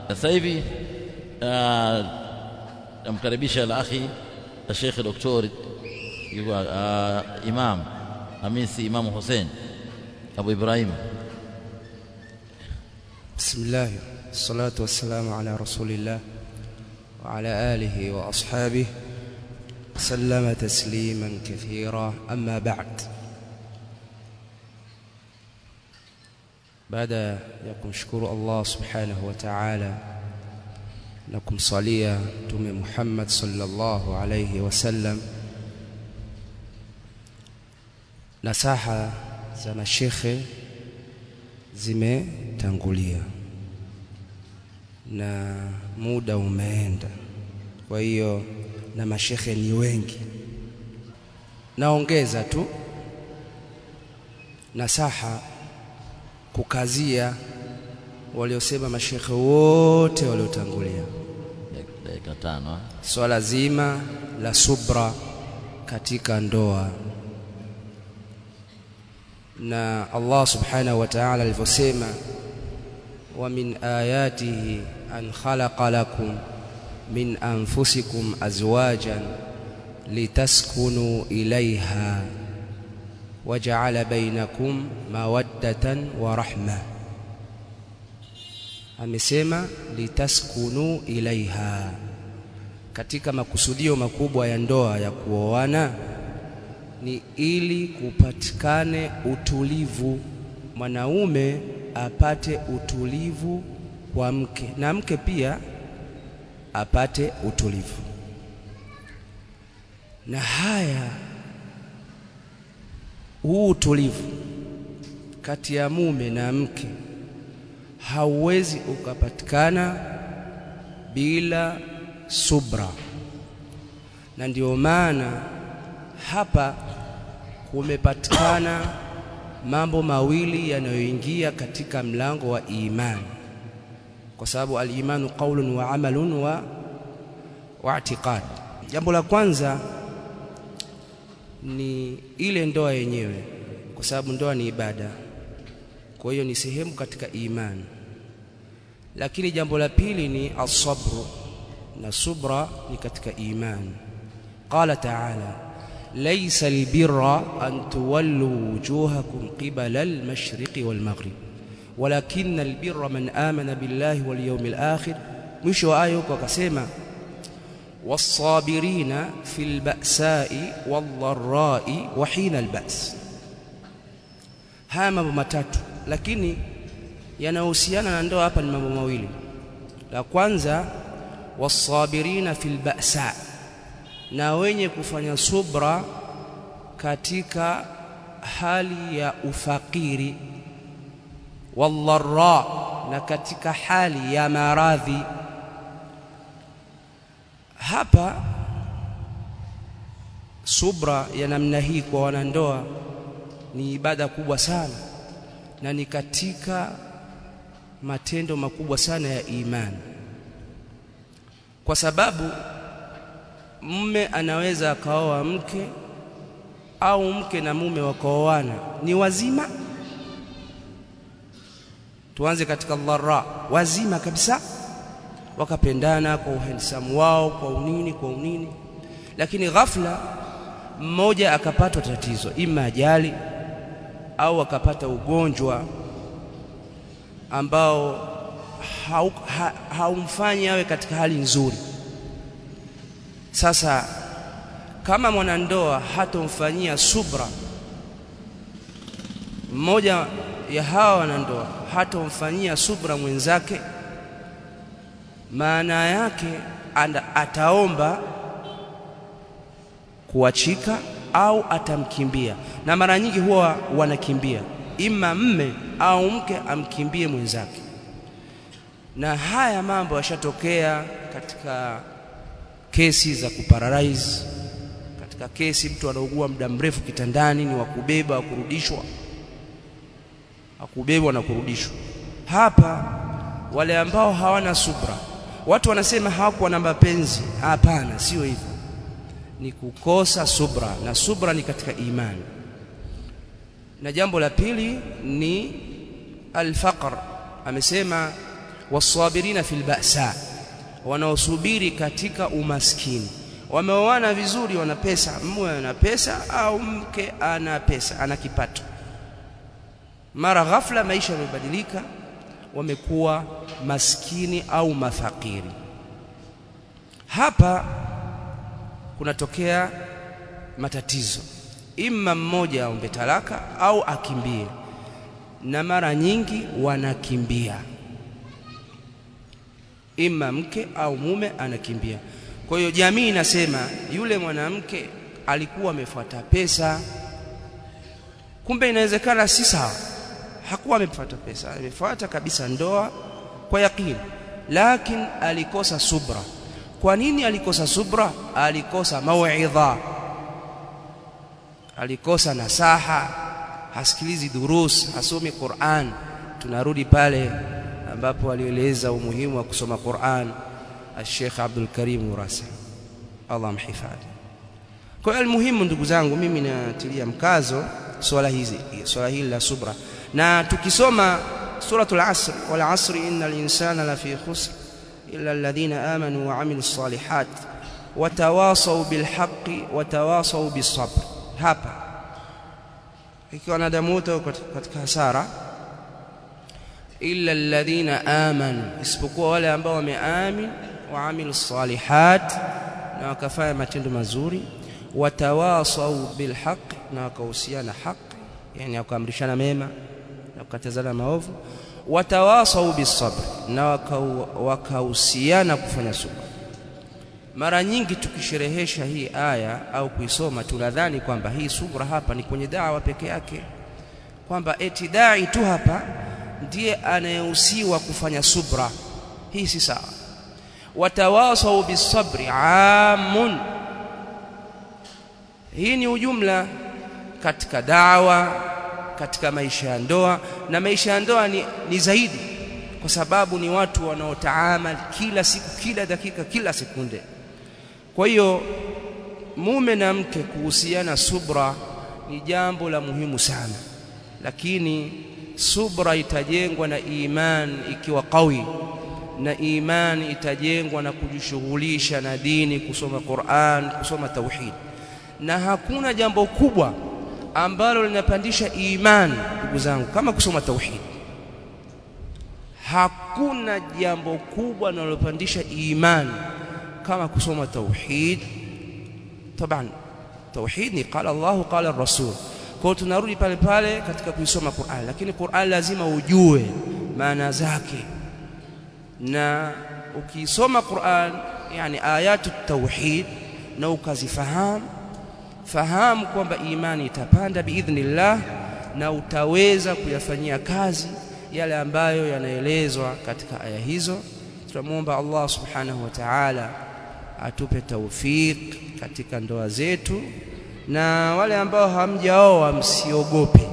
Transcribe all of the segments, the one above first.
sasa hivi namkaribisha al-akhi الشيخ الدكتور يقول آه إمام أميسي إمام حسين أبو إبراهيم بسم الله الصلاة والسلام على رسول الله وعلى آله وأصحابه سلم تسليما كثيرا أما بعد baada ya kumshukuru Allah subhanahu wa ta'ala na kumsalia Mtume Muhammad sallallahu alayhi wasallam nasaha za mashekhe zimetangulia na muda umeenda kwa hiyo na mashekhe ni wengi naongeza tu nasaha kukazia waliosema mashekhe wote waliotangulia dakika tano swala zima la subra katika ndoa na Allah subhanahu wa ta'ala alivyosema wa min ayatihi an khalaqa lakum min anfusikum azwajan litaskunu ilayha waja'ala bainakum mawaddatan wa rahma amesema litaskunu ilaiha katika makusudio makubwa ya ndoa ya kuoana ni ili kupatikane utulivu mwanaume apate utulivu kwa mke na mke pia apate utulivu na haya huu utulivu kati ya mume na mke hauwezi ukapatikana bila subra na ndio maana hapa kumepatikana mambo mawili yanayoingia katika mlango wa imani kwa sababu al-imanu qaulun wa amalun wa wa i'tiqad jambo la kwanza ni ile ndoa yenyewe kwa sababu ndoa ni ibada kwa hiyo ni sehemu katika imani lakini jambo la pili ni asabru na subra ni katika imani qala ta'ala laysa albirra an tuwallu wujuhakum qibala almashriqi walmaghrib walakinna albirra man amana billahi wal yawmil akhir mwisho wa aya huko akasema والصابرين في البأساء والضراء وحين البأس haya mambo matatu lakini yanahusiana na ndoa hapa ni mambo mawili la kwanza wasabirina fil ba'sa na wenye kufanya subra katika hali ya ufakiri wallarra na katika hali ya maradhi hapa subra ya namna hii kwa wanandoa ni ibada kubwa sana na ni katika matendo makubwa sana ya imani kwa sababu mume anaweza akaoa mke au mke na mume wakaoana ni wazima tuanze katika dharra wazima kabisa wakapendana kwa uhansamu wao kwa unini kwa unini lakini ghafla mmoja akapatwa tatizo ima ajali au akapata ugonjwa ambao haumfanyi ha, awe katika hali nzuri sasa kama mwanandoa hatomfanyia subra mmoja ya hawa wanandoa hatomfanyia subra mwenzake maana yake anda, ataomba kuachika au atamkimbia na mara nyingi huwa wanakimbia ima mme au mke amkimbie mwenzake na haya mambo yashatokea katika kesi za kuparalyze katika kesi mtu anaugua muda mrefu kitandani ni wa kubeba wa kurudishwa akubebwa na kurudishwa hapa wale ambao hawana subra watu wanasema hawakuwa na mapenzi hapana sio hivyo ni kukosa subra na subra ni katika imani na jambo la pili ni alfaqr amesema wasabirina fil ba'sa wanaosubiri katika umaskini wameoana vizuri wana pesa mume ana pesa au mke ana pesa ana kipato mara ghafla maisha yamebadilika wamekuwa maskini au mafakiri hapa kunatokea matatizo imma mmoja aombe talaka au akimbie na mara nyingi wanakimbia imma mke au mume anakimbia kwa hiyo jamii inasema yule mwanamke alikuwa amefuata pesa kumbe inawezekana si sawa hakuwa amefuata pesa amefuata kabisa ndoa kwa yakini lakini alikosa subra kwa nini alikosa subra alikosa mauidha alikosa nasaha hasikilizi durus hasomi Qur'an tunarudi pale ambapo alieleza umuhimu wa kusoma Qur'an Sheikh Abdul Karim Urasa Allah mhifadhi kwa hiyo almuhimu ndugu zangu mimi natilia mkazo swala hizi swala hili la subra na tukisoma suratul asr wal asri innal insana lafi khusr illa alladhina amanu wa amilus salihat watawasaw bil haqqi watawasaw bis sabr hapa ikiwa wanadamu wote katika hasara illa alladhina amanu isipokuwa wale ambao wameamini wa amilus salihat na wakafanya matendo mazuri watawasau bil haqq na wakahusiana haki yani wakaamrishana mema na kukatazana maovu watawasau bis sabr na wakahusiana kufanya subra mara nyingi tukisherehesha hii aya au kuisoma tunadhani kwamba hii subra hapa ni kwenye dawa peke yake kwamba eti dai tu hapa ndiye anayehusiwa kufanya subra hii si sawa watawasau bisabri amun hii ni ujumla katika dawa katika maisha ya ndoa na maisha ya ndoa ni, ni zaidi kwa sababu ni watu wanaotaamal kila siku kila dakika kila sekunde kwa hiyo mume na mke kuhusiana subra ni jambo la muhimu sana lakini subra itajengwa na iman ikiwa qawi na iman itajengwa na kujishughulisha na dini kusoma Qur'an kusoma tauhid na hakuna jambo kubwa ambalo linapandisha iman ndugu zangu kama kusoma tauhid hakuna jambo kubwa linalopandisha iman kama kusoma tauhid taban tauhid ni qala Allah qala rasul kwa tunarudi pale pale katika kuisoma Qur'an lakini Qur'an lazima ujue maana zake na ukisoma Qur'an yani ayatu tauhid na ukazifahamu fahamu kwamba imani itapanda biidhnillah na utaweza kuyafanyia kazi yale ambayo yanaelezwa katika aya hizo tunamwomba Allah subhanahu wa ta'ala atupe taufik katika ndoa zetu na wale ambao hamjaoa msiogope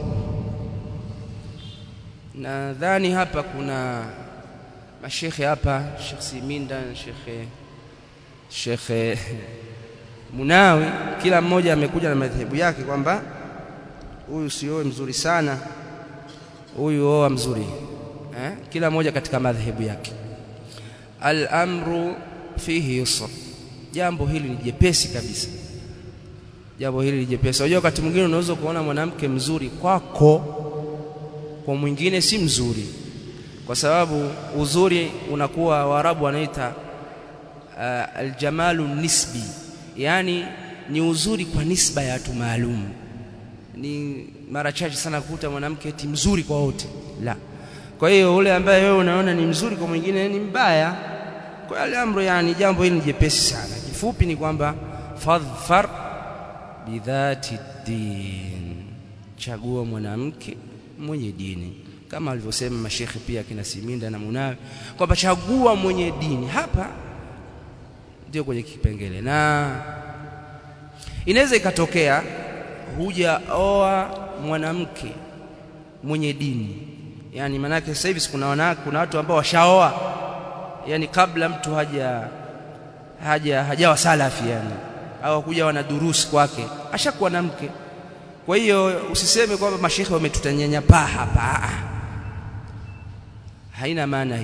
nadhani hapa kuna mashekhe hapa Sheikh Siminda Sheikh Sheikh Munawi kila mmoja amekuja na madhehebu yake kwamba huyu sioe mzuri sana huyu oa mzuri eh? kila mmoja katika madhehebu yake al-amru fihi yusr jambo hili ni jepesi kabisa jambo hili ni jepesi unajua wakati mwingine unaweza kuona mwanamke mzuri kwako kwa mwingine si mzuri kwa sababu uzuri unakuwa waarabu wanaita uh, aljamalu nisbi yani ni uzuri kwa nisba ya watu maalum ni mara chache sana kukuta mwanamke eti mzuri kwa wote la kwa hiyo ule ambaye wewe unaona ni mzuri kwa mwingine ni mbaya kwa yale amro yani jambo hili ni jepesi sana kifupi ni kwamba fadhfar bidhati din chagua mwanamke mwenye dini kama alivyosema mashekhe pia kina Siminda na Munawi kwamba chagua mwenye dini hapa ndio kwenye kipengele na inaweza ikatokea hujaoa mwanamke mwenye dini yani manake sasa hivi kuna wanawake kuna watu ambao washaoa yani kabla mtu haja haja hajawa salafi yani au kuja wana durusi kwake ashakuwa na mke kwa hiyo usiseme kwamba mashekhe wametutanyanyapaa hapa haina maana hiyo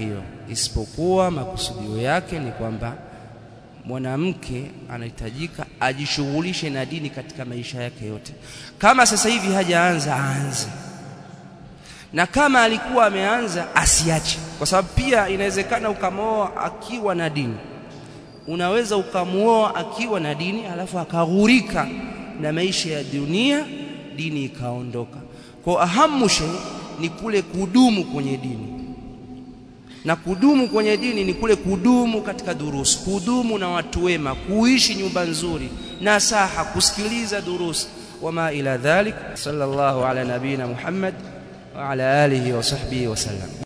isipokuwa makusudio yake ni kwamba mwanamke anahitajika ajishughulishe na dini katika maisha yake yote. Kama sasa hivi hajaanza aanze, na kama alikuwa ameanza asiache, kwa sababu pia inawezekana ukamwoa akiwa na dini. Unaweza ukamwoa akiwa na dini alafu akaghurika na maisha ya dunia, dini ikaondoka. Kwa ahamu shay ni kule kudumu kwenye dini na kudumu kwenye dini ni kule kudumu katika durusi, kudumu na watu wema, kuishi nyumba nzuri, nasaha, kusikiliza durusi, wama ila dhalik. Sallallahu ala nabina Muhammad wa ala alihi wa sahbihi wasallam.